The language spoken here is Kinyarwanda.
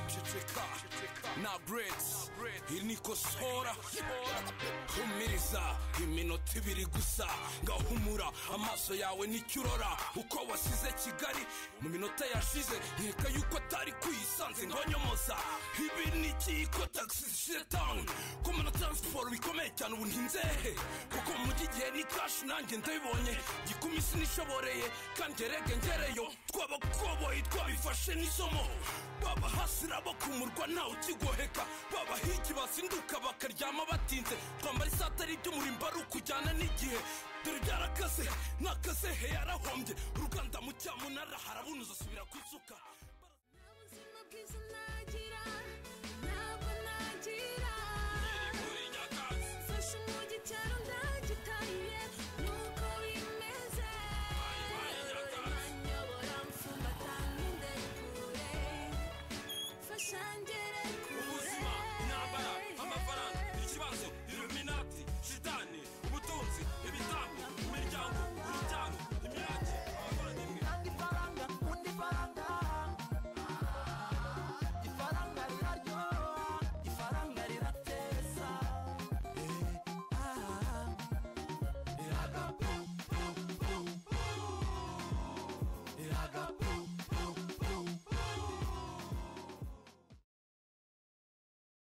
guceceka nta buretse iri ni ikosora humiriza iminota ibiri gusa ngahumura amaso yawe nicyo urora uko wasize kigali mu minota yashize nkeka yuko atari kuyisanze nkonyomoza ibi ni ikiyiko tagisi zishyire tawuni ko na taransiporo bikomeye cyane ubu ntinzehe kuko mu mujyi igihe ni kashi nanjye ndabibonye gikumi sinishoboreye kandi erege ngereyo twabakoboyi twabifashe n'isomo babahasira bakumurwa ntawe ukigoheka babahigi bazinduka bakaryama batinze twambara isatari ry'umurimbo ari ukujyana n'igihe dore byarakase nakaze he yarahombye uruganda mu cyamunara harabunuza asubira ku isuka ubuzima bwiza nagira ntabwo nagira mfashe umujyi cyaro ndagitahiye nuko bimeze manyobora mfumbata nkinde kure fasha ngere kure ubuzima intambara amafaranga ikibazo